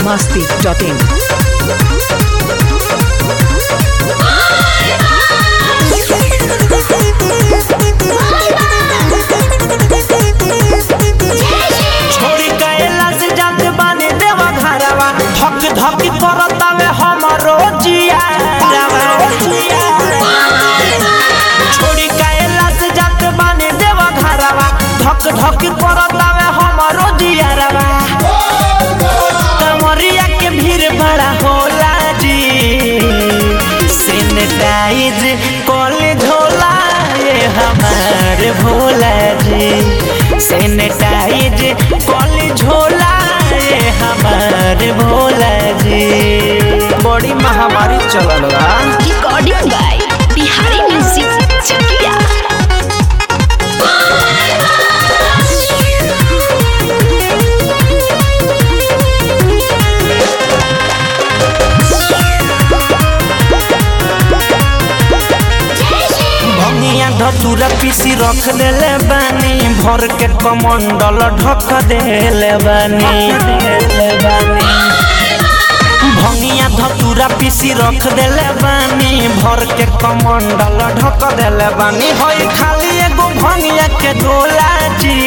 masti.in. छोड़ी कैला से जात बानी देवा घरवा धक धक करतावे हमरो जियारवा छोड़ी कैला से जात बानी देवा घरवा धक धक करतावे हमरो जियारवा कमरिया के भीड़ बड़ा होला जी सैनिटाइज कॉलेज होला ये हमार भोला जी सैनिटाइज कॉलेज होला ये हमार भोला जी बड़ी महामारी चलल बा recording by Bihari Music Chakia. भंगिया धतूरा पीसी रख देले बानी भर के कमंडल ढक देले बानी भंगिया धतूरा पीसी रख देले बानी भर के कमंडल ढक देले बानी होई खाली एगो भंगिया के डोला जी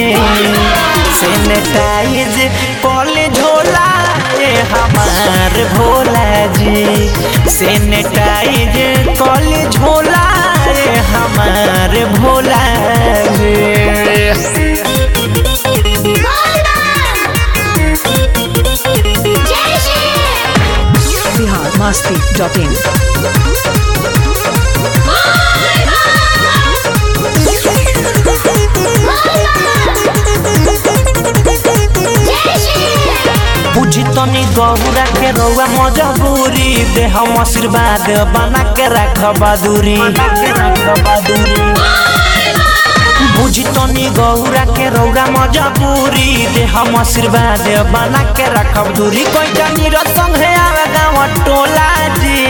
सैनिटाइज कॉले झोला ये हमार भोला जी सैनिटाइज कॉले झोला ये हमार भोला जी Bihar masti.in. बुझी तनी गौरा के रौआ मजबूरी दे हम आशीर्वाद बना के रख बहादुरी बुझी तनी गौरा के रौरा मजबूरी दे हम आशीर्वाद बना के रखब दूरी कोई जानी रसंग है आवे गाँव टोला जी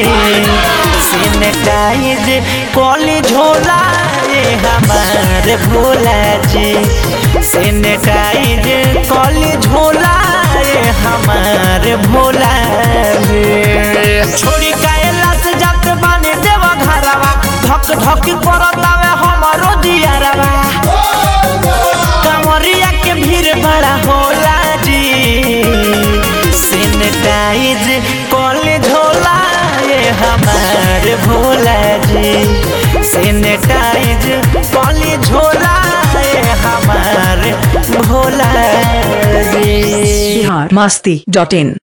सैनिटाइज कॉली झोला ये हमारे भोला जी सैनिटाइज कॉली झोला ये हमारे भोला जी छोड़ी कायला से जात बानी देवा घरवा धक धक करतावे हमरो दियारवा कमरिया के भीड़ बड़ा होला जी सैनिटाइज कॉलेज होला ये हमार भोला जी सैनिटाइज कॉलेज होला ये हमार भोला जी Bihar masti.in.